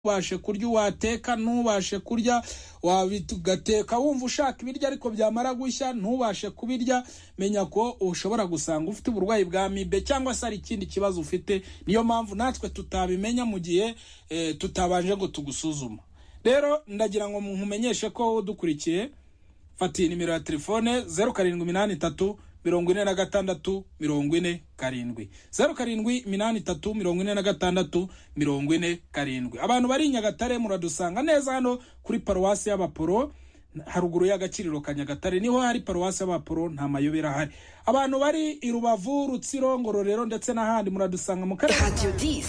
ntubashe kurya wateka ntubashe kurya wabigateka wumva ushaka ibiryo ariko byamara gushya ntubashe kubirya menya ko ushobora gusanga ufite uburwayi bwa mibe cyangwa se ari ikindi kibazo ufite niyo mpamvu natwe tutabimenya mu gihe eh, tutabanje ngo tugusuzuma rero ndagira ngo nkumenyeshe ko udukurikiye fatiye nimero ya telefone zeru karindwi iminani itatu mirongo ine na gatandatu mirongo ine karindwi zeru karindwi iminani itatu mirongo ine na gatandatu mirongo ine karindwi abantu bari i nyagatare muradusanga neza hano kuri paruwasi y'abaporo haruguru y'agaciro ka nyagatare niho hari paruwasi y'abaporo nta mayobera ahari abantu bari i rubavu rutsiro ngororero ndetse n'ahandi muradusanga mu karere Radio 10.